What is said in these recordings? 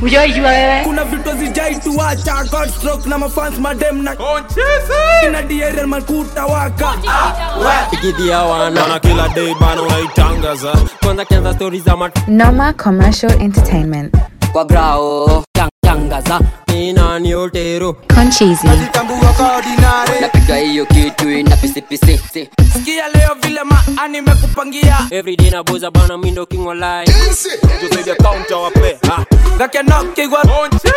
Ujaijua wewe? kuna vitu zijai tuacha Godstroke na mafans madem na ina DRL makuta waka ikidia wana wana kila day bana unaitangaza kwanza kianza stori za mat Noma Commercial Entertainment. kwa grao tangaza ni nani otero Concheesy. napiga hiyo kitu ina pisipisi sikia leo vile maani mekupangia everyday nabuza bana mindo king walai tusaidia counter wape ha gakenokigwa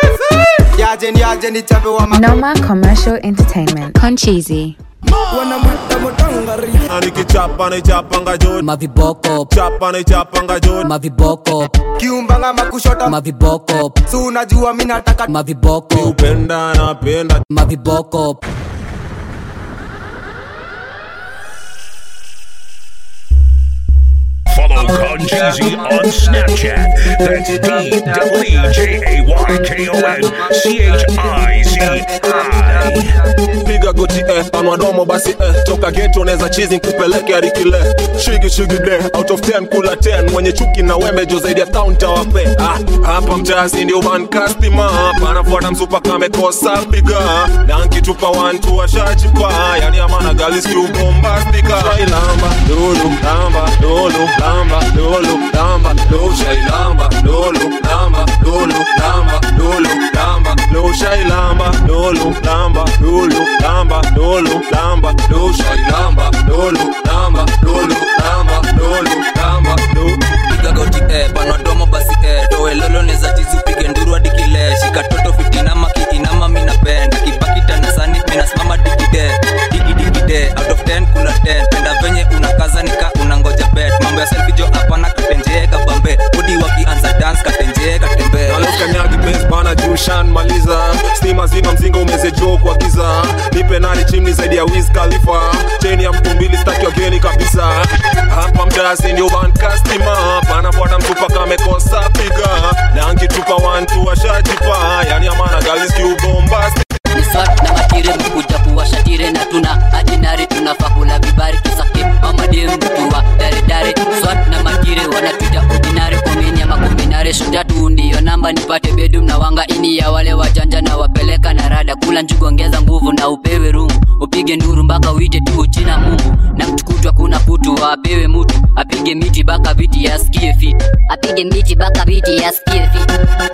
Noma Commercial Entertainment. Concheesy. wanamwita motangari nikichapa naichapanga juu maviboko chapa naichapanga juu maviboko kiumbanga makushota maviboko su unajua mi nataka maviboko upenda napenda maviboko Follow Concheesy on Snapchat. That's D W E J A Y K O N C H I Z I. piga goti eh, panwa domo basi eh, toka geto neza chizi kupeleke hadi kile shigi shigi de out of 10 kula 10 mwenye chuki na wembe jo zaidi ya counter wape ah, hapa mtasi ndio ban customer panafuata msupa kamekosa piga na nkitupa wantu washachipa yani amana galis kiu bombastika shailamba lulu lamba lulu lamba lulu lamba lulu shailamba lulu lamba lulu lamba lulu lamba lulu shailamba lulu lamba lulu lamba lulu lamba lulu shailamba lulu lamba lulu lamba lulu lamba lulu piga goti eh, panwa domo basi eh, towe lolo neza tizi upige nduru hadi kile shika toto fitinama kiinama minapenda kipakita na sani minasimama digide digidikide out of 10 kula 10 penda venye unakaza nika unangoja bet mambo ya selfie jo hapana katenjee kabambe budi wakianza dance katenjee katembe nalokanyagi bes bana jushan maliza stima zima mzinga umeze jo kwa giza nipe nani chimni zaidi ya wiz khalifa cheni ya mtu mbili staki wageni kabisa hapa mtasi ndio ban customer panafuata mtupa kamekosa piga na nkitupa wantu washajipa yani amana galis kiubombasti ni swat na matire mkuja kuwashatire na tuna adinari tunafaa kula vibari tusake mamadem mtuwa daredare swat na matire wanatuita ordinary komini ama kombinare shutatu ndiyo namba nipate bedum na wanga ini ya wale wajanja na wapeleka na rada kula njugu ongeza nguvu na upewe rungu upige nduru mpaka uite tu jina mungu na mtukutwa kuna putu apewe mutu apige miti baka viti yasikie fit apige miti baka viti yasikie fit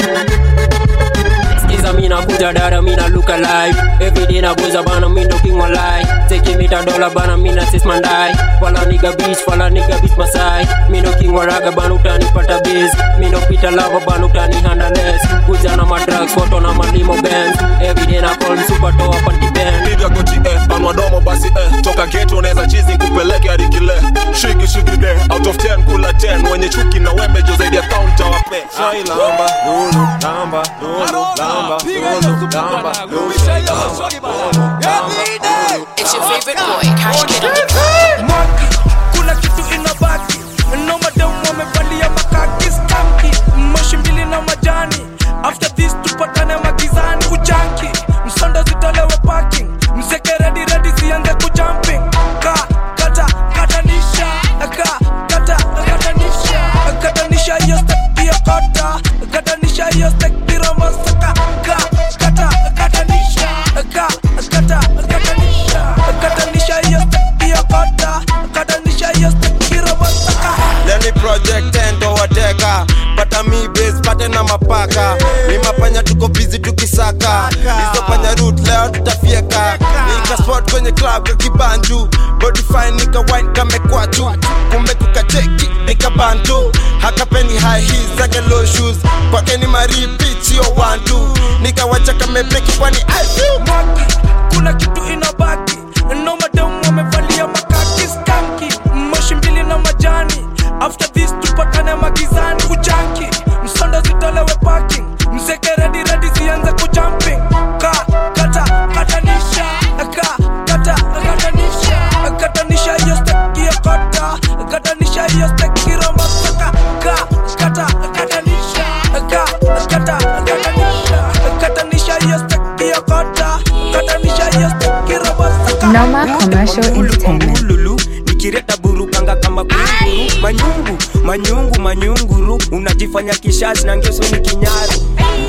Skiza mina kuja dada mina look alive Everyday na buza bana mindo king walai Take me a dollar bana mina sis mandai Fala nigga bitch fala nigga bitch masai Mindo king waraga bana utani pata biz Mindo pita lava bana utani handleless Kuja na madrugs photo na malimo bands Everyday na call super toa panty band piga goti eh, panwa domo basi eh, toka geto neza chizi kupeleke hadi kile shigi shigi de out of 10 kula 10 wenye chuki na wembe jo zaidi ya counter wape shailamba lulu lamba lulu lamba lulu lamba lulu shailamba lulu lamba It's your favorite boy, Cash Kid on the mwaki kuna kitu inabaki nomadem wamevalia makaki skanki moshi mbili na majani after this tupatane magizani kujanki msondo zitolewe parking mzeke redi redi zianze kujumping ka kata katanisha ka kata katanisha katanisha hiyo stek hiyo kota katanisha hiyo stek piromosaka ka kata katanisha ka kata katanisha katanisha hiyo stek hiyo kota katanisha hiyo stek piromosaka leni project endo wateka pata mi base pate na mapaka ni mapanya tuko bizi tukisaka isopanya root leo tutafieka nika spot kwenye club ya kibanju body fine nika wine kamekwachu kumbe kukacheki nika bantu hakapeni high heels zake low shoes kwake ni maripichi yo wantu nikawacha kamebeki kwani I feel mwaki kuna kitu inabaki nomadem wamevalia makaki skanki moshi mbili na majani after this tupatane magizani kujanki msondo zitolewe parking mzeke redi redi zianze kujumping ka kata katanisha ka kata katanisha katanisha hiyo stek hiyo kota katanisha hiyo stek kiromosaka ka kata katanisha ka kata katanisha katanisha hiyo stek hiyo kota katanisha hiyo stek kiromosaka Noma Commercial Entertainment. lulu nikireta burukanga kama kuruguru manyungu manyungu manyunguru unajifanya kishazi na ngeso ni kinyaru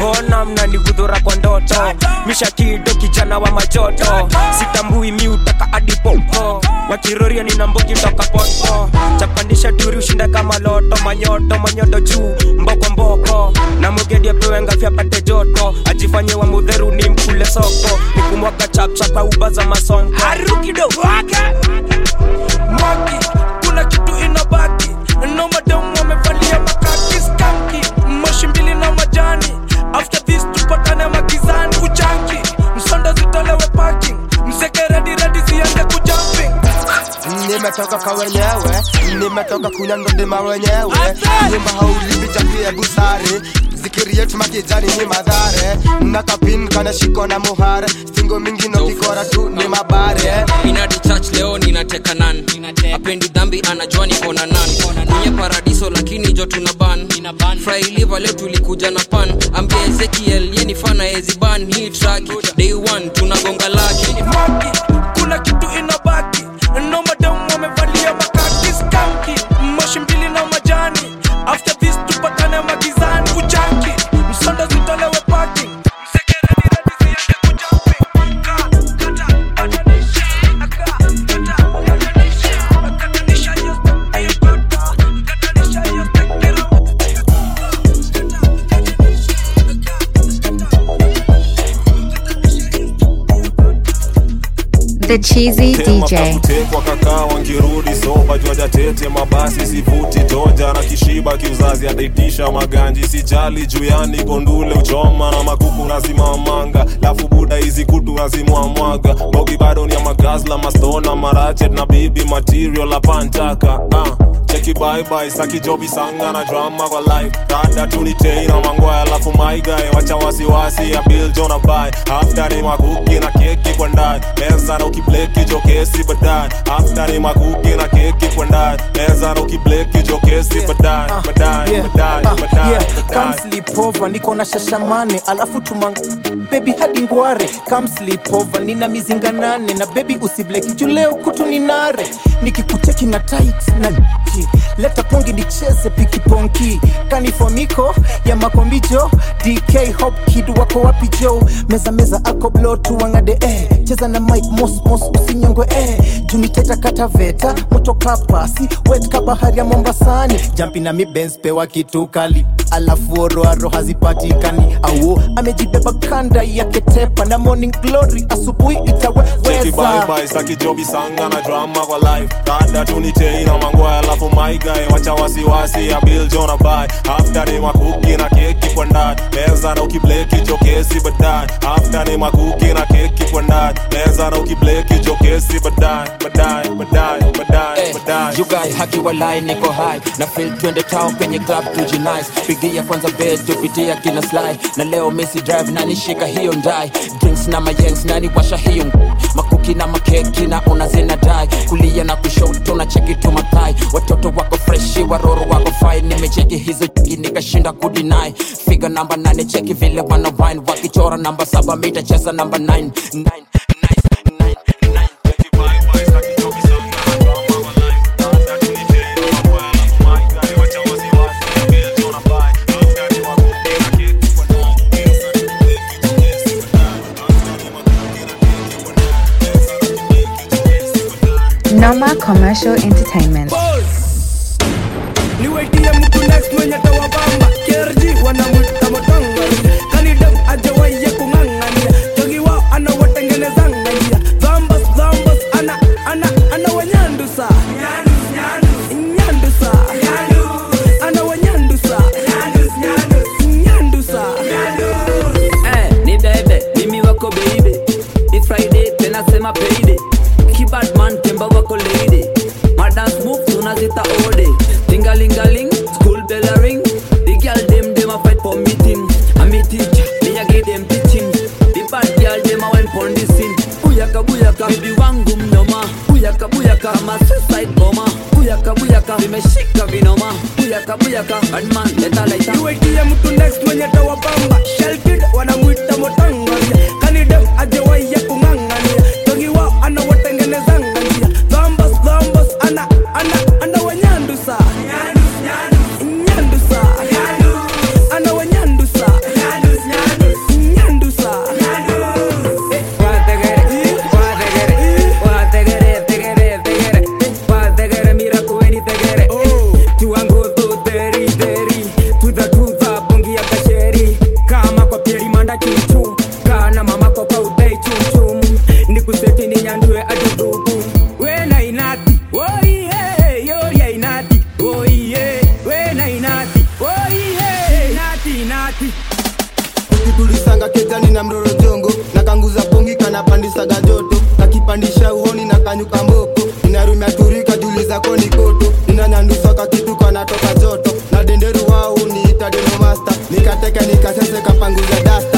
kam na nigudhura kwa ndoto mishakido kijana wa majoto sitambui mi utaka adipoko wakiroria nina mbogi toka poto chapandisha turi ushinda kama loto manyoto manyoto juu mboko mboko na mugedi apewe ngafya pate joto ajifanye wa mudheru ni mkule soko nikumwaga chapchapa uba za masonko haru kidogo wake mwaki kuna kitu inabaki no madam wamevalia makaki skanki moshi mbili na majani after this tupatane magizani kuchanki msondo zitolewe parking mseke redi redi zianze kujumping nimetoka kwa wenyewe nimetoka kunya ndondima wenyewe nyumba haulizi chapie busare zikiri yetu makijani ni madhare nakapin kana shiko na muhare stingo mingi no kikora tu ni mabare inadi church leo ninateka nan apendi dhambi anajua niko na nan kwenye paradiso lakini jo tuna ban frailiva leo tulikuja na pan ambia ezekiel yeni fana eziban hii track day one tunagonga laki kuna kitu inabaki no madam wamevalia makaki skanki moshi mbili na majani after this tupatane magizani kuchanki msondo zitolewe parking The Cheesy DJ. kutekwa kakaa wangirudi soba jwaja tete mabasi sivuti toja na kishiba kiuzazi ataitisha maganji sijali juyani kondule uchoma na makuku nazimamanga lafu buda hizi kutu nazimwamwaga bogi bado ni ya magazla mastona marachet na bibi material apantaka uh. cheki baibai sakijobi sanga na drama kwa life dada tunitei na mangwaya alafu maigae wacha wasiwasi ya bil jona bai after ni makuki na keki kwa ndani meza na ukibleki jokesi baadaye after ni makuki na keki kwa ndani meza na ukibleki jokesi baadaye baadaye Yeah, baadaye ah, baadaye yeah. Come baadaye sleep over, niko na shashamane alafu tumang baby hadi ngware Come sleep over, nina mizinga nane na baby usibleki juu leo kutu ni nare nikikuteki na tight na d- leta pongi nicheze pikiponki kanifomiko ya makombijo dk hop kid wako wapi jo meza meza ako blo tuwangade eh. cheza na mike mos mos usinyongwe eh. juniteta kataveta moto kapasi wet ka bahari ya mombasani jampi na mi Benz pewa kitu kali alafu oroaro hazipatikani auo amejibeba kanda yake tepa na morning glory asubuhi cheki itaweweza baibai sakijobi sanga na drama kwa life dada tunitei na mangwaya alafu maigae wacha wasiwasi ya bil jona bai after ni makuki na keki kwa ndani meza na ukibleki jokesi baadaye after ni makuki na keki kwa ndani meza na ukibleki jokesi baadaye baadaye baadaye baadaye baadaye you guys haki walai niko high na feel twende town kwenye club tujinice pigia kwanza bet tupitia kila slide na leo Messi drive na nishika hiyo ndai drinks na mayengs na niwasha hiyo makuki na makeki na una zina dai kulia na kushoto na cheki tu matai watoto wako freshi waroro wako fine nimecheki hizo chiki nikashinda kudinai figa namba nane cheki vile wana wine wakichora namba saba mitacheza namba 9 9 Noma Commercial Entertainment. niwaitie mtu next mwenye tawabamba kerji wanamwita motangari kanidem ajawaiye kung'ang'ania jogi wao anawatengenezangania dhambas dhambas ana ana ana wanyandusa nyandusa ana wanyandusa nyandusa Eh, ni bebe mimi wako baby It's Friday tena sema payday kibadman temba wako lady madance move tunazita ode tingalingaling school bell a ring the girl dem dem a fight for meeting a me teacher me a give them teaching the bad girl dem a went pon the scene buyaka buyaka bibi wangu mnoma buyaka buyaka kama suicide bomber buyaka buyaka vimeshika vinoma buyaka buyaka badman leta laita niwaitie mtu next mwenye tawabamba shelkid wanamwita motangaria kanidem ajawaiye kung'ang'ania jogi wao anawatengenezangania dhambas dhambas ana ana ana wanyandusa nyandusa ana wanyandusa tulisanga kejani na mroro jongo na kanguza pongi kanapandisaga joto nakipandisha uhoni na kanyuka mboko inarumia turika juli zako ni koto inanyandusaka kitu kanatoka joto na denderu wao niita denomasta nikateke nikasese kapanguza dasta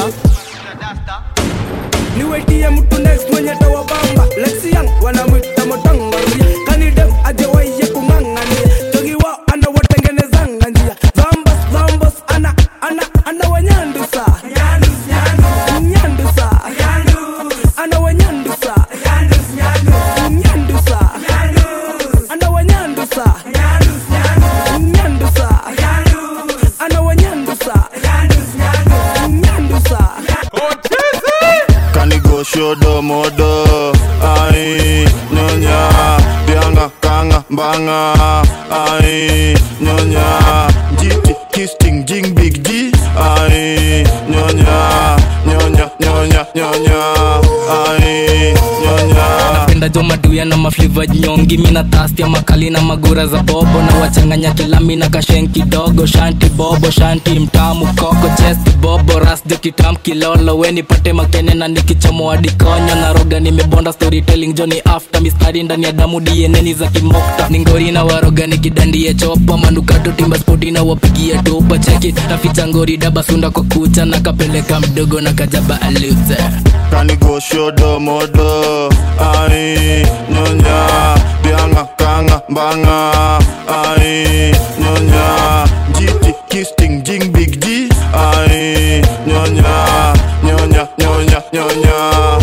niwetie mtu next mwenye tawabamba lexian wanamwita motangaria kanidem ajewaiye kung'ang'ania jogi wao anawatengenezanga njia zambos zambos ana ana ana wanyandusa nyandusa ana wanyandusa nyandusa ana wanyandusa nyandusa ana wanyandusa nyandusa kanigo shodo modo ai nyonya bianga kanga mbanga ai nyonya jiti kisting jing big g ai nyonya nyonya nyonya nyonya ai nyonya napenda jo maduya na mafliva nyongi mina tastia makali na magura za bobo na wachanganya kilami na kashen kidogo shanti bobo shanti mtamu koko chesti bobo rasjo kitam kilolo we nipate makene na nikichomo adikonyo na roga nimebonda storytelling joni after mistari ndani ya damu dieneni za kimokta ningori na waroga nikidandie chopa manukato timba spoti na wapigia topa cheki naficha ngori daba sunda kwa kucha na kapeleka mdogo na kajaba aluze kanigo shodo modo ai nyonya bianga kanga mbanga ai nyonya jiti kisting jing big g ai nyonya nyonya nyonya nyonya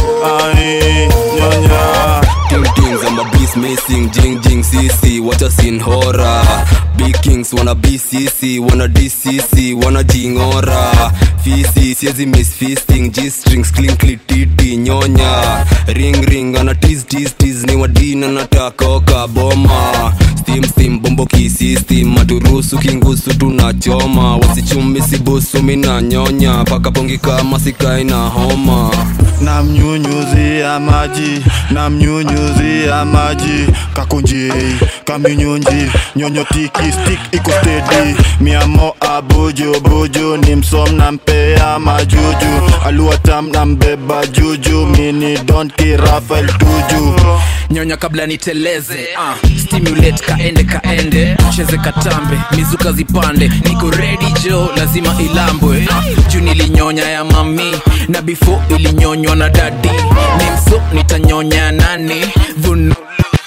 ai nyonya Ting tings, I'm a beast missing, jing jing CC, what a scene horror. Big kings wanna BCC, wanna DCC, wanna jingora. Fisi, siezi miss feasting, G strings, clinkly titi, nyonya. Ring ring, ana tease tease tease, ni wadina natakoka boma. Steam steam, bombo kisistem, maturusu kingusu tunachoma. Wasichumi sibusu mina nyonya, paka pongi kama sikai na homa. namnyunyuzia maji namnyunyuzia maji kakunjei kaminyunji nyonyotiki stik iko stedi miamo abuju buju ni msom na mpea majuju aluatam na mbeba juju mini donki rafael tuju nyonya kabla niteleze uh, stimulate kaende kaende cheze katambe mizuka zipande niko ready jo lazima ilambwe uh, juu nilinyonya ya mami na before ilinyonywa na dadi ni mso nitanyonya nani vunu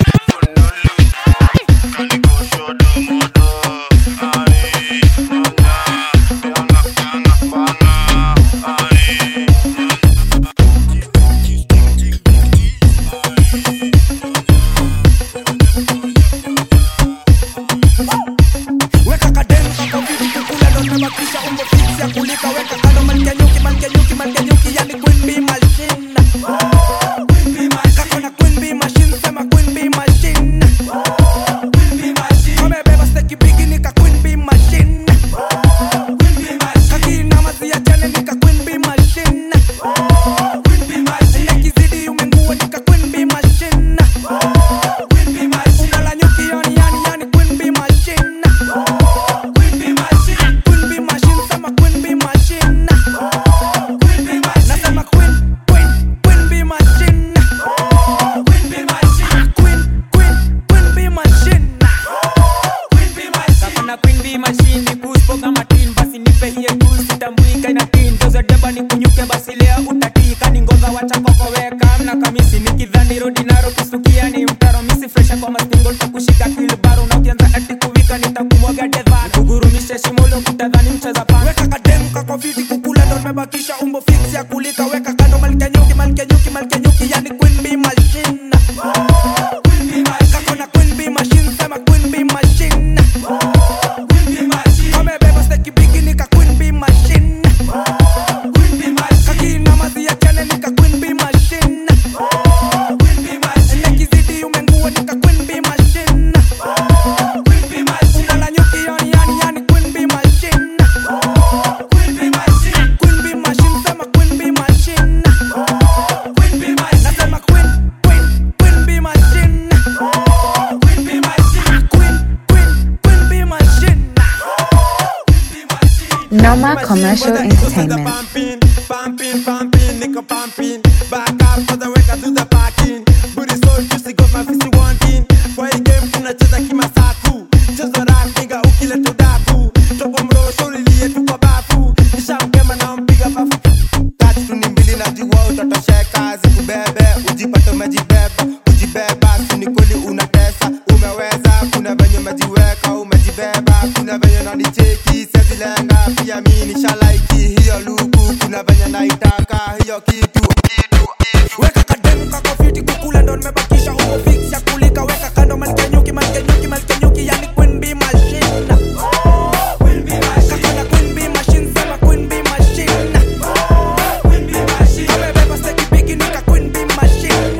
weka kademu kako vitu kukula ndo tumebakisha umbo fix ya kulika weka kando malkia nyuki malkia nyuki malkia nyuki yani queen bee machine kako na queen bee machine sema queen bee machine kamebeba steki bigi nika queen bee machine kakina mazia jane nika queen bee machine nekizidi umengua nika queen bee machine unala nyuki yani yani yani queen bee machine Queen bee machine, sema queen bee machine. Nasema queen, queen, queen bee machine. Queen, queen, queen bee machine. Kakona queen bee machine ni kuspo kama tin basi nipe hiye tu sitambuika ina tin tozo deba ni kunyuke basi leo utatika ni ngoza wacha kokoweka mna kamisi nikidhani rodi naro kusukia ni mtaro misi fresha kwa mastingo takushika kilbaro na ukianza ati kuvika nitakumwaga dedha kugurumisha shimolo kutadhani mcheza pa weka kademu kako fiti kukula ndo tumebakisha umbo fix ya kulika weka kando malkia nyuki malkia nyuki malkia nyuki yani queen bee machine kako na queen bee machine sema queen bee machine kamebeba steki bigi nika queen bee machine kakina mazi ya chane nika queen bee machine nekizidi umengua nika queen bee machine unala nyuki yani yani yani queen bee machine Queen bee machine, sema queen bee machine. Nasema queen, queen, queen bee machine. Queen, queen, queen bee machine. Noma Commercial Entertainment. pumping, pumping, nigga pumping. Back up for the work, I do the parking. Booty so juicy, got my fist wanting. Kwa hii game tunacheza kimasaku. Chezo rap, nigga, ukileta udaku. Topo mro, shauri liye tu kwa bafu. Nishamkema na mpiga bafu. Tatu tu ni mbili na jua utatosheka. Zikubebe, ujipate umejibeba. Ujibeba, si ni kweli unatesa. Umeweza, kuna venye umejiweka, umejibeba. Kuna venye nanicheki, sezilenga. Pia mi nishalaiki hiyo luku. Kuna venye naitaka hiyo kitu. weka kademu kako fiti kukula ndo nimebakisha umo fix ya kulika weka kando malkenyuki malkenyuki malkenyuki yani queen bee machine kakona queen bee machine sema queen bee machine amebeba steki bigi nika queen bee machine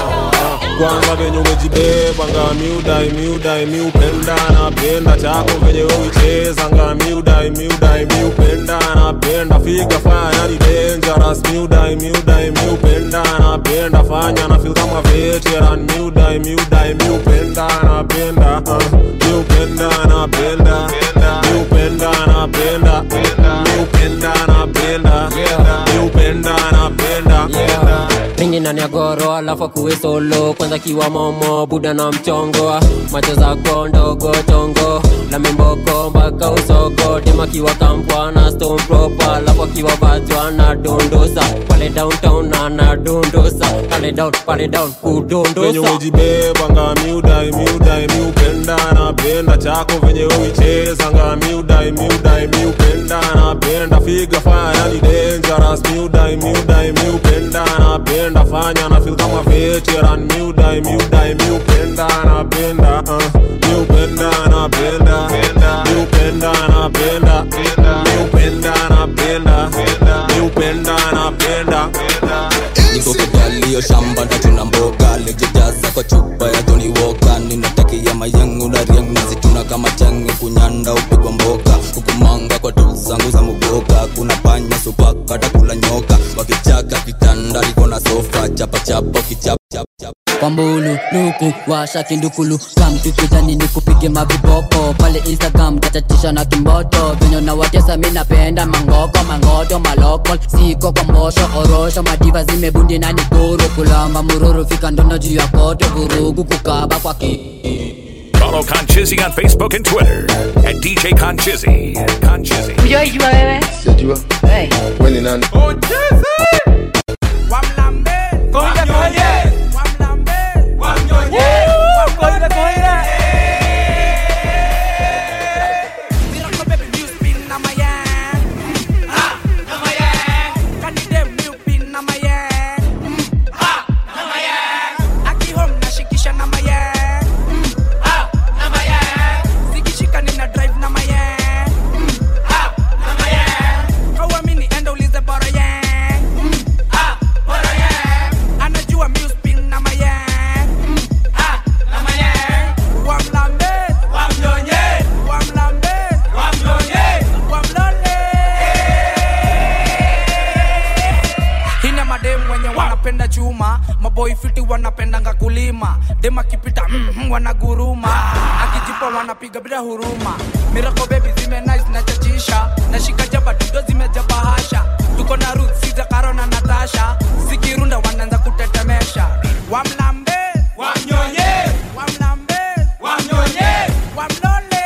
kwanza venye umejibeba nga miudai miudai miupenda napenda chako venye uicheza nga miudai miudai miupenda napenda figa fanya ni dangerous miudai miudai miupenda napenda fanya na feel kama veteran miudai miudai miupenda napenda uh, miupenda napenda miupenda napenda miupenda napenda miupenda napenda ringi ndani ya goro alafu akuwe solo kwanza kiwa momo buda na mchongo macho zako ndogo chongo na mimboko mpaka usogo dema kiwa kampwa na stone proper alafu akiwa bachwa na dondosa pale downtown na na dondosa pale down pale down venye kudondosa umejibeba nga miudai miudai miupenda napenda chako venye uicheza nga miudai miudai miupenda napenda figa fanya ni dangerous miudai miudai miupenda napenda fanya na feel kama veteran miudai miudai miupenda napenda uh, miupenda napenda miupenda napenda miupenda napenda miupenda napenda niko kidalio shamba ndachuna mboga lejejaza kwa chupa ya Johnny Walker ninatakia mayangu na riang nazituna kama change kunyanda upigwa mboka hukumanga kwa tools zangu za muboka kuna panya supaka takula nyoka wakichaka kitanda liko na sofa chapa chapa kichap chap chap kwa mbulu luku washa kindukulu kamtukijani nikupige mavipopo pale instagram tachatisha na kimboto venye na watesa mi napenda mangoko mangoto maloko siko kwa mbosho orosho madiva zimebundi na nikuru kulamba mururu fika ndono juu ya koto vurugu kukaba kwa ki Follow Conchizzy on Facebook and Twitter at DJ Conchizzy. Conchizzy. Ujaijua wewe? Sijajua. Hey. Wewe ni nani? anajua miuspin na mayang wamlambe wamnyonye wamlambe wamnyonye wamlole hina mademu wenye wanapenda chuma maboi fiti wanapendanga kulima dem akipita mm, wanaguruma akijipa wanapiga bila huruma mirako bebi zime nice na chachisha nashika jaba dudo zimejaba hasha tuko na ruth siza karo na natasha zikirunda wanaanza kutetemesha wamlambe wamnyonye wamlambe wamnyonye wamlole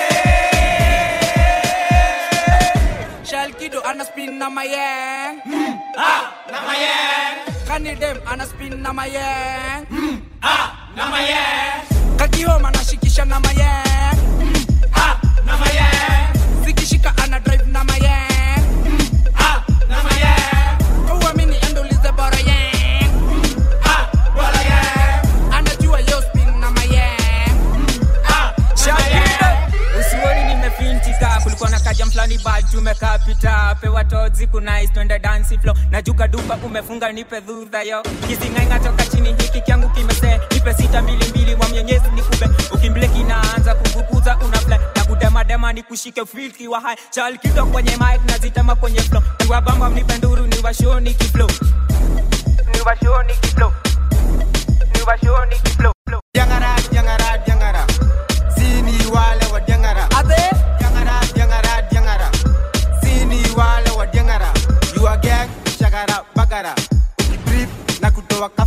shalkido ana spin na mayeng mm, ah, na mayeng kanidem ana spin na mayeng mm, ah, na mayeng kakihoma nashikisha na mayeng mm, ah, na mayeng zikishika ana drive na mayeng mm, ah, na mayeng uamini endolize bora yeng mm, ah, bora yeng anajua yo spin na mayeng mm, ah, na mayeng usioni nimefintika kulikuwa na kaja mfulani bad tumekapita pewa tozi kunais twende dansi flo najuka dupa umefunga nipe dhudha yo kisingainga toka chini hiki kyangu kimese nipe sita mbili mbili wa mwenyezi nikube ukimbleki naanza kuvukuza unafle na kudemadema nikushike filki wa hai chalkido kwenye mic nazitema kwenye flo niwabamba mnipe nduru niwashoni kiflo niwashoni kiflo niwashoni kiflo Diangara, diangara, diangara. Sini wale wa diangara. Diangara, diangara, diangara. Sini wale wa diangara. You are gang,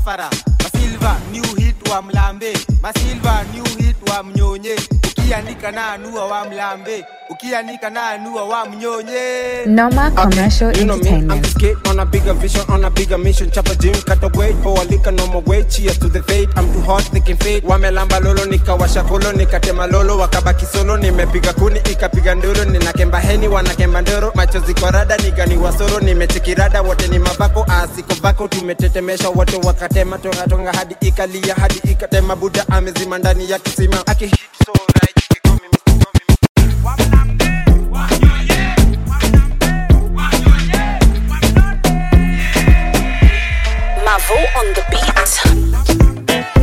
mafara masilva new hit wa mlambe masilva new hit wa mnyonye ukiandika na anua wa mlambe ukiandika na anua wa mnyonye Noma Commercial You know me, I'm Entertainment. just kid on a bigger vision, on a bigger mission. Chop a gym, cut a weight for a liquor, no more weight. Cheers to the fate. I'm too hot, they can fade. Wamelamba lolo, nikawasha kolo, nikatema lolo, wakabaki solo. Nimepiga kuni, ikapiga nduru, ninakemba heni, wanakemba ndoro. Machozi kwa rada, nigani wasoro, nimechekirada, wote ni mabako, asiko bako, tumetetemesha wote wakatema, tonga tonga hadi ikalia, hadi ikatema. Buda amezima ndani ya kisima, akihit so right. Mavo on the beat.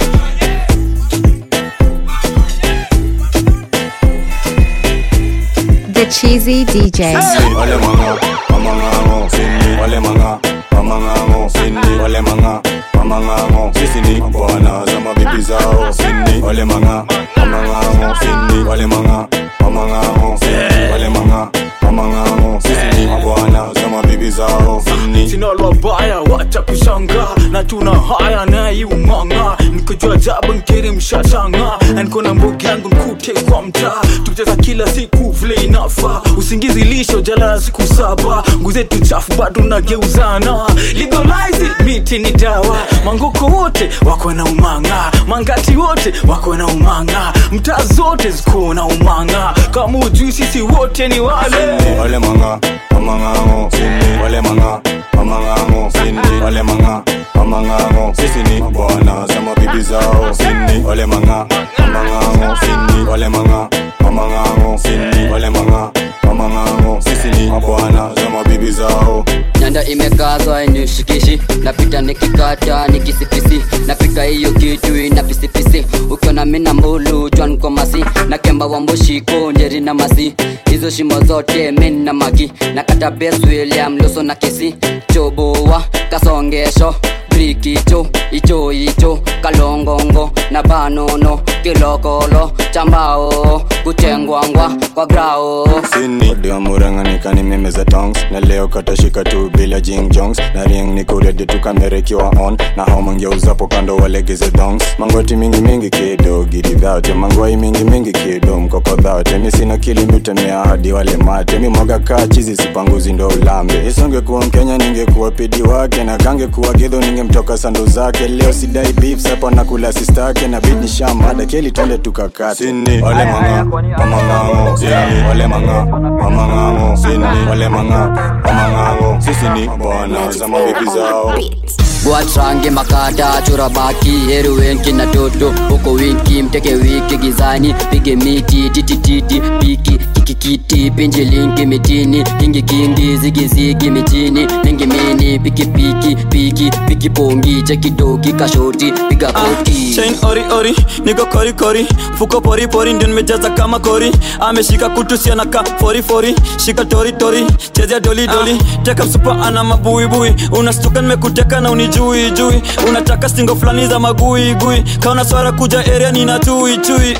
The Cheesy DJ. Wale manga, mamangango, sini Wale manga, mamangango, sini Wale manga, mamangango, sisi ni bwana za mabibi zao Sini Wale manga, mamangango, sini Wale manga, mamangango, sini Wale manga, mamangango, sisi ni bwana za mabibi zao Sini sina wabaya wacha kushanga na tuna haya naiumanga nikojua jabu nkiri mshashanga na niko na mbogi yangu nkute kwa mtaa tukicheza kila siku vile inafa usingizi lisho jalala siku saba nguzetu chafu bado nageuzana legalize it, miti ni dawa mangoko wote wako na umanga mangati wote wako na umanga mtaa zote ziko na umanga kama ujui sisi wote ni wale Wale manga, mamangango, sini Wale manga, mamangango, sini Wale manga, mamangango, sisi ni bwana za mabibi zao Sini Wale manga, mamangango, sini Wale manga, mamangango, sini Wale manga, mamangango, sisi ni bwana za mabibi zao nyanda imekazwa inishikishi napita nikikata nikisipisi napika hiyo kitu ina pisipisi ukiona mina mbulu jwan kwa masi na kemba wa mbushiko njeri na masi hizo shimo zote min na magi na kata bes william luso na kesi chobowa kasongesho brikicho icho icho kalongongo na banono kilokolo chambao kuchengwangwa kwa grao sini Odiwa murang'anika ni meme za tongs na leo katashika tu bila jing jongs na ring niko ready tu kamera ikiwa on na hao mangeuzapo kando walegeze dongs mangoti mingi mingi kido gidi dhaute mangwai mingi mingi kido mkoko dhaute mi sina kili miutemea hadi wale mate mi mwaga kaa chizi sipanguzi ndo ulambe isongekuwa mkenya ningekuwa pidi wake na kangekuwa gidho ningemtoka sandu zake leo sidai beef sapo nakula sistake na bid ni shamada keli twende tukakate sini wale manga mamangango sini wale manga mamangango sini wale manga mamangango sisi ni bwana za mabibi zao watrange makata chora baki heruwenki na toto huko winki mteke wiki gizani pige miti titititi piki kikikiti pinji linki mitini kingi kingi zigizigi mitini ningi mini piki piki piki piki pongi chekidoki kashoti piga koti chain ori ori niko kori kori fuko pori pori ndio nimejaza kama kori ameshika kutu siana ka fori fori shika tori tori chezea doli doli teka msupa ana mabui bui unastuka nimekuteka na unijui jui unataka singo fulani za magui gui kaona swara kuja area nina chui chui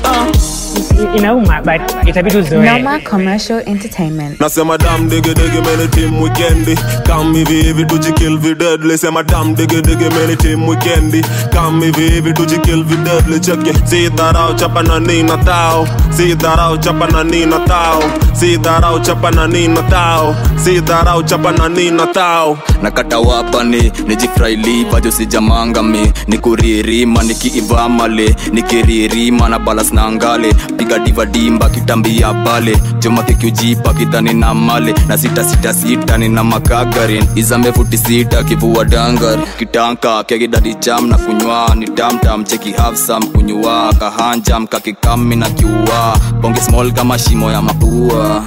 uh. inauma but itabidi uzoe Noma Commercial Entertainment. nasema dam dege dege mene tim wikendi kam hivi hivi tujikill videdli sema dam dege dege mene tim wikendi kam hivi hivi tujikill videdli cheke si dharau chapa na nina tao si dharau chapa na nina tao si dharau chapa na nina tao si dharau chapa na nina tao nakata wapani nijifraili vajo sijamangami nikuririma nikiivamale nikiririma na balas na ngale piga diva dimba kitambia pale jomakikiujipa kidhani na male na sita sita sita nina makagarin izambe futi sita kivua dangar kitanka kegidadi cham na kunywa ni tamtam cheki hafsam kunywa kahanjam kakikami na kiua bonge small kama shimo ya mapua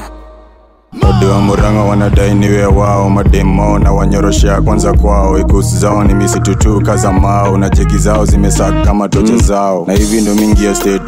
Ode wa Murang'a wanadai niwe wao mademo na wanyoroshea kwanza kwao ikusi zao ni misitu tu kaza mao na jeki zao zimesaka kama toche zao na hivi ndo mingi ya state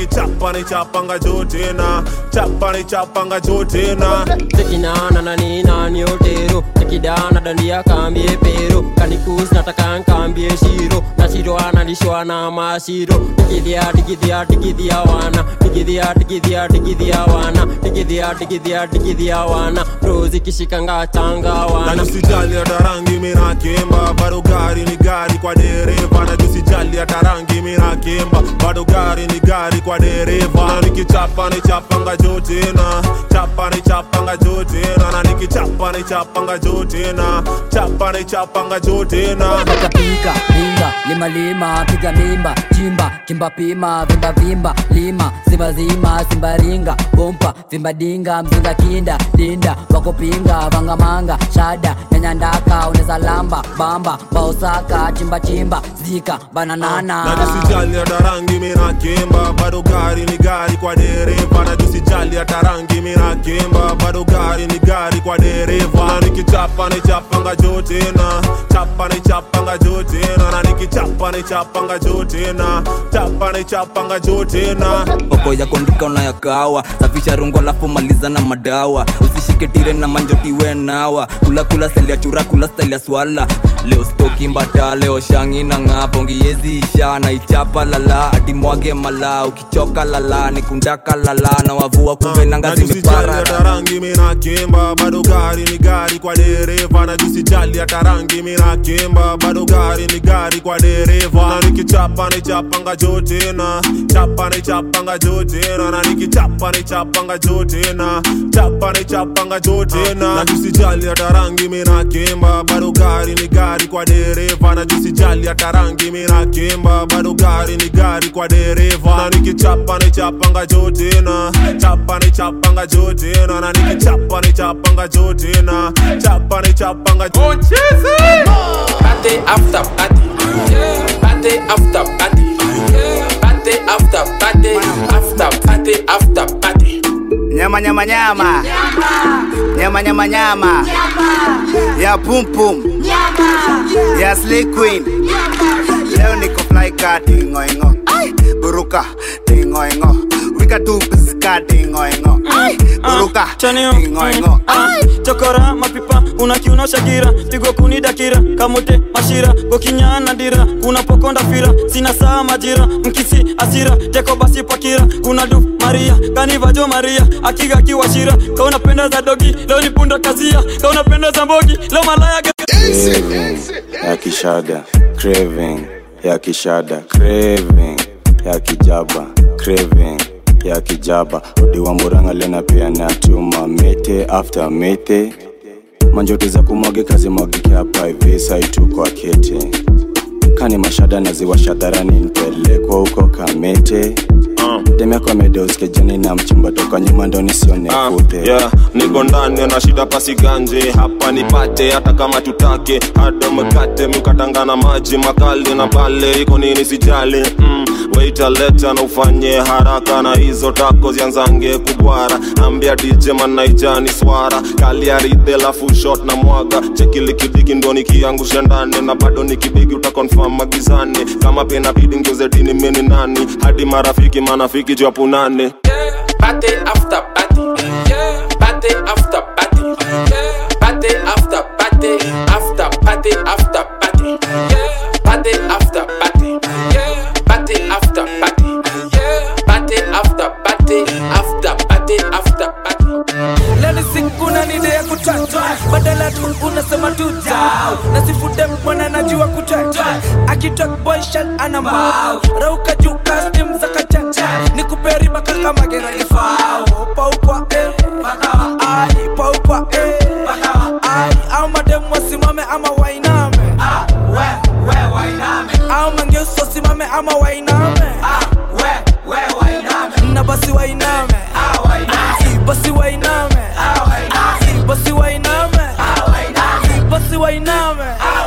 nikichapa nichapanga juu tena chapa nichapanga juu tena tekinana na nina ni otero tekidana dandia kambie pero kanikus nataka nkambie shiro na shiro analishwa na mashiro digidhia digidhia digidhia wana digidhia digidhia digidhia wana digidhia digidhia digidhia wana rozi kishikanga changa na wana tusijali hata rangi mina kimba bado gari ni gari kwa dereva na tusijali hata rangi mina kimba bado gari ni gari kwa dereva na nikichapa nichapanga juu tena chapa nichapanga juu tena na nikichapa nichapanga juu tena chapa nichapanga juu tena pika pinga lima lima piga mimba chimba kimba pima vimba vimba lima simba zima simba ringa bompa vimba dinga mzinga kinda dinda wakopinga vangamanga shada nyanyandaka uneza lamba bamba baosaka chimba chimba zika bananana na tusijali hata rangi mina kimba bado gari ni gari kwa dereva na tusijali hata rangi mina kimba bado gari ni gari kwa dereva na nikichapa nichapanga juu tena chapa nichapanga juu tena na nikichapa nichapanga juu tena chapa nichapanga juu tena oko ya kuandika unayakawa safisha rungo alafu maliza na madawa usishike tire na manjotiwe nawa kula kula stali ya chura kula stali ya swala leo stoki mbata leo shangi na ng'aa pongiezi isha na ichapa lala atimwage mala ukichoka lala nikundaka lala na wavua kumbe nanga na tusijali zimepara hata rangi mina kimba bado gari ni gari kwa dereva na tusijali hata rangi mina kimba bado gari ni gari kwa dereva na nikichapa nichapanga juu tena chapa nichapanga juu tena na nikichapa nichapanga juu tena chapa nichapanga juu tena na tusijali hata rangi mina kimba bado gari ni gari kwa dereva na tusijali hata rangi mina kimba bado gari ni gari kwa dereva na nikichapa nichapanga juu tena chapa nichapanga juu tena na nikichapa nichapanga juu tena chapa nichapanga juu Party after party. Party after party. Party after party. After party after party. nyama nyama nyama nyama nyama nyama ya pum pum ya slay queen leo niko fly ka tingoingo buruka tingoingo wika tu piska tingoingo buruka tingoingo chokora mapipa unakiuna shagira pigo kuni dakira kamote mashira gokinyana dira kuna pokonda fira sina saa majira mkisi asira teko basi pakira kuna du maria kanivajo maria akiga kiwashira kaunapenda za dogi leo ni punda kazia kaunapenda za mbogi leo malaya Craving ya kishada craving ya kishada craving ya kijaba craving ya kijaba odiwa muranga lena pia natuma mete after mete manjoti za kumwage kazi mwagike hapa hivi saitu kwa kete kani mashada naziwasha dharani nipelekwa huko kamete demyako amedeoskejani na mchumba toka nyuma ndo nisione kute yeah, niko ndani na shida pasi ganje hapa nipate hata kama tutake hada mkate mkatangana maji makali na pale iko nini sijali mm, waita leta na ufanye haraka na hizo tako zianzange kubwara ambia dj manaijani swara kaliaridhe lafu shot na mwaga chekilikidiki ndo nikiangusha ndani na bado nikibigi utakonfam magizani kama pena bidi ngeuze dini mini nani hadi marafiki manafiki japunane Party after party. Party after party. Party after party. After party after party. Party after party. Party after party. Party after party. After party after party. leni sikuna nide ya kutata badala tu unasema tu dau nasifude mwana najua kutata akitok boyshan ana mbao rauka juu kastim za kachacha nikuperi makaka mageragefao paukwa eh pakawa ai paukwa eh pakawa ai au madem wasimame ama wainame ah we we wainame au mangeuso simame ama wainame ah we we wainame na basi wainame ah wainame basi wainame Si basi wainame Si basi wainame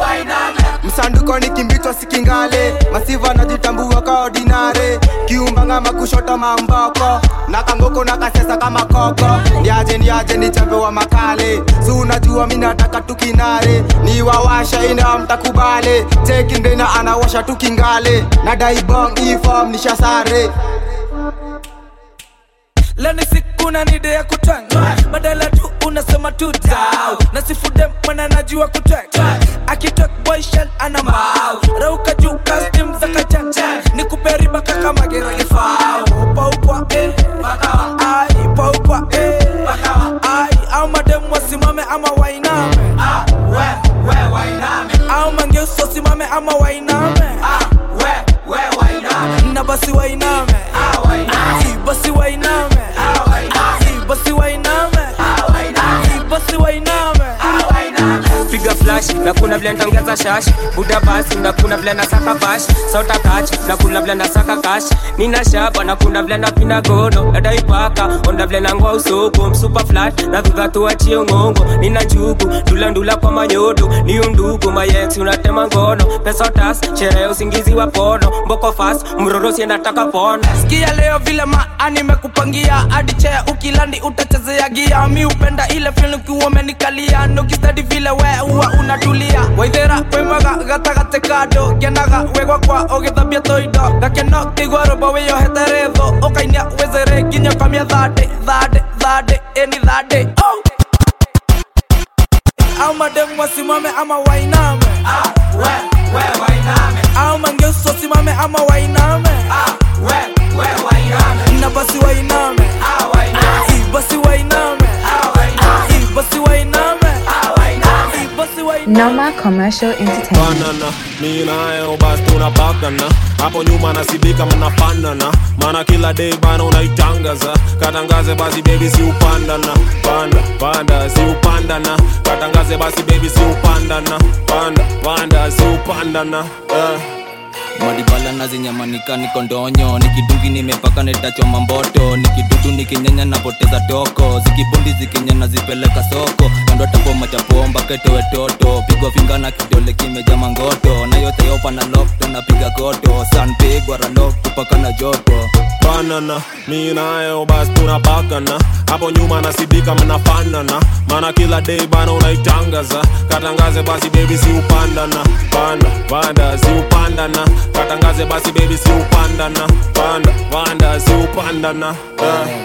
msanduko ni kimbitwa sikingale masiva najitambua ka ordinare kiumbanga makushota mamboko na kangoko na kasesa kama koko ndiaje ndiaje ni chambe wa makale si unajua mi nataka tukinare ni wawasha ina mtakubale tekindena anawasha tukingale na daibong ifom nishasare leni siku na nide ya kutwanga badala tu unasema tu dau na sifude mwana najua kutwanga akitok boy shell ana mbao rauka juu custom za kachacha ni kuperiba kaka magera lifao upa upa eh bakawa ai upa upa eh bakawa ai au madem wasimame ama wainame ah we we wainame au mangeuso simame ama wainame ah we we wainame na basi wainame ah wainame basi wainame ah wainame basi wainame ah wainame basi wainame ah wainame piga flash na kuna vile ntaongeza shash buda basi na kuna vile nasaka bash sota kach na kuna vile nasaka kash nina shaba na kuna vile napina gono nadaipaka onda vile nangoa usoko msupa flat na dhudha tuachie ngongo nina njugu ndula ndula kwa manyodo ni undugu mayex unatema ngono pesa tas sherehe usingizi wa pono mboko fast mrorosi endataka pona sikia leo vile maa nimekupangia hadi chea ukilandi utachezea gia mi upenda ile film ukiwa umenikalia nukistadi vile we huwa unatulia waithera waimaga gatagate kando ngenaga wegwa kwa ũgĩthambia tũindo gakeno kĩigua rũmbo wĩyohete rĩthũ ũkainia wĩzere nginya ũkamia thandĩ thandĩ thandĩ ĩni thandĩ oh! au mademu wasimame ama wainame ah, we, we, wainame au mangeuso wasimame ama wainame ah, we, we, wainame na basi wainame ah, wainame basi wainame ah, wainame basi wainame ah, wainame basi wainame Noma Commercial Entertainment. banana mi nayo basi tunapakana hapo nyuma nasibika mnafanana maana kila day bana unaitangaza katangaze basi baby si upandana panda panda si upandana katangaze basi baby si upandana panda panda si upandana eh. madibala nazinyamanika niko ndonyo nikidungi nimepaka netachoma mboto nikidutu nikinyanya napoteza toko zikibundi zikinyana zipeleka soko kando tapoma chapomba ketowe toto pigwa finga na kidole kimeja mangoto na yote yopa na lokto napiga koto sanpigwa ralok tupaka na joto banana mi nayo basi tunapakana hapo nyuma nasibika mnafanana maana kila day bana unaitangaza katangaze basi baby si upandana panda panda si upandana katangaze basi baby si upandana panda panda si upandana eh.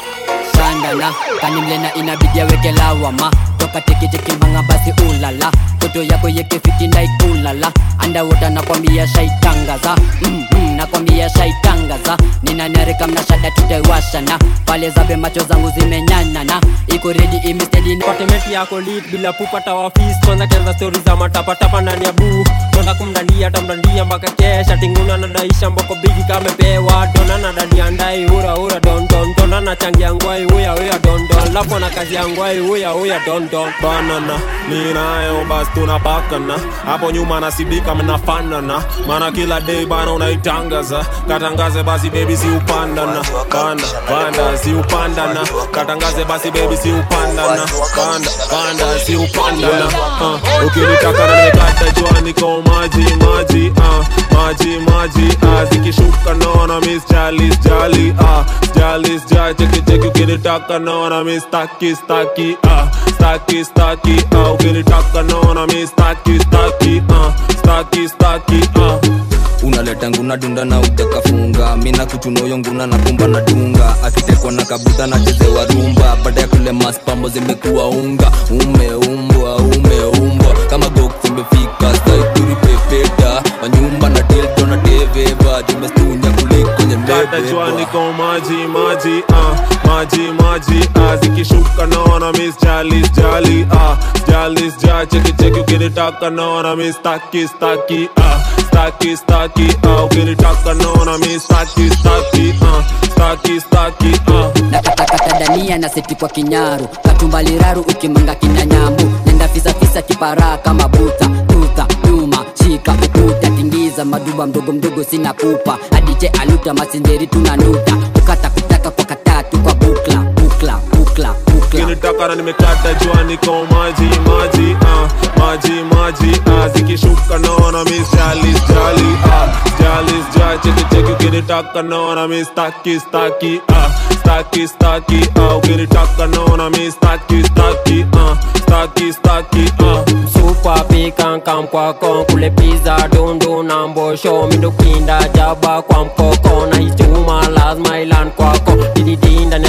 shandana kanimlena inabidi aweke lawama toka teketeke manga basi ulala toto yako yekefiti ndaikulala andawota nakwambia shaitangaza mm, mm, nakwambia shaitangaza ninanarika mnashada tutaiwashana pale zabe macho zangu zimenyanana iko redi imestedi patemeti yako lit bila pupata wafis kwanza kenza stori za matapatapa ndani ya buu tonda kumdandia tamdandia mpaka kesha tinguna nadaisha mboko bigi kamepewa dona nadadia ndai ura ura don don dona nachangia ngwai uya uya don don lapo na kazi ya ngwai uya uya don don banana mi nayo basi tunapakana hapo nyuma nasibika mnafanana maana kila day bana unaitangaza katangaze basi baby si upandana panda panda si upandana katangaze basi baby si upandana panda panda si upandana uh, ukinitaka na nimekata jua niko maji maji uh, maji maji uh, zikishuka naona miss jalis jali uh, jalis ja cheki cheki ukinitaka naona miss staki staki uh, staki staki uh, ukinitaka naona miss staki staki uh, staki staki uh. unaleta nguna dunda na utakafunga mina kuchunoyo nguna na kumba na dunga akitekwa na kabuta na chezewa rumba baada ya kule maspambo zimekuwa unga umeumbwa umeumbwa kama gok zimefika saituri pepeta wanyumba na dildo na deveva jumestunya kuliko Kata jua nyembebebwa niko maji maji uh, maji maji uh, zikishuka naona miss jalis jali uh, jalis ja cheki cheki ukinitaka naona miss staki staki uh, staki staki uh, ukinitaka naona miss staki staki uh, staki staki uh. nakatakata dania na seti kwa kinyaru katumbaliraru ukimanga kina nyambu nenda fisafisa kiparaa kama buta tuta nyuma shika ukuta tingiza maduba mdogo mdogo sina pupa adije aluta masinjeri tunanuta ukata kutaka kwa katatu kwa bukla bukla bukla bukla ukinitaka na nimekata jua niko maji maji uh, maji maji uh, zikishuka naona miss jalis jali uh, jalis ja cheki cheki ukinitaka naona miss staki staki uh, staki staki uh, ukinitaka naona miss staki staki uh, staki staki uh. supa pikankam kwako kule piza dundu na mbosho mindukinda jaba kwa mkoko na ichuma lazima ilan kwako dididi ndani anga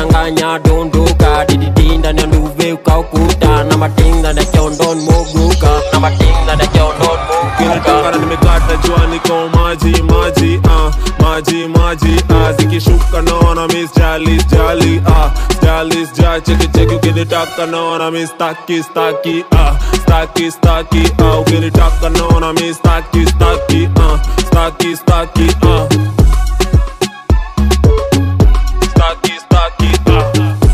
fanya dondoka dididi ndani ya nduve ukaukuta na mating ndani ya kiondon moguka na mating ndani ya kiondon Kinitaka moguka na nimekata jua niko maji maji ah maji maji ah zikishuka naona miss jali jali ah jali ja cheki cheki ukinitaka naona miss staki staki ah staki staki ah ukinitaka naona miss staki staki ah staki staki ah staki staki ah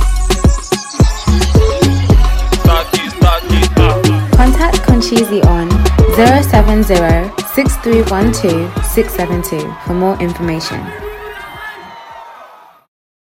staki staki ah Contact Conchizi on 070 6312 672 for more information.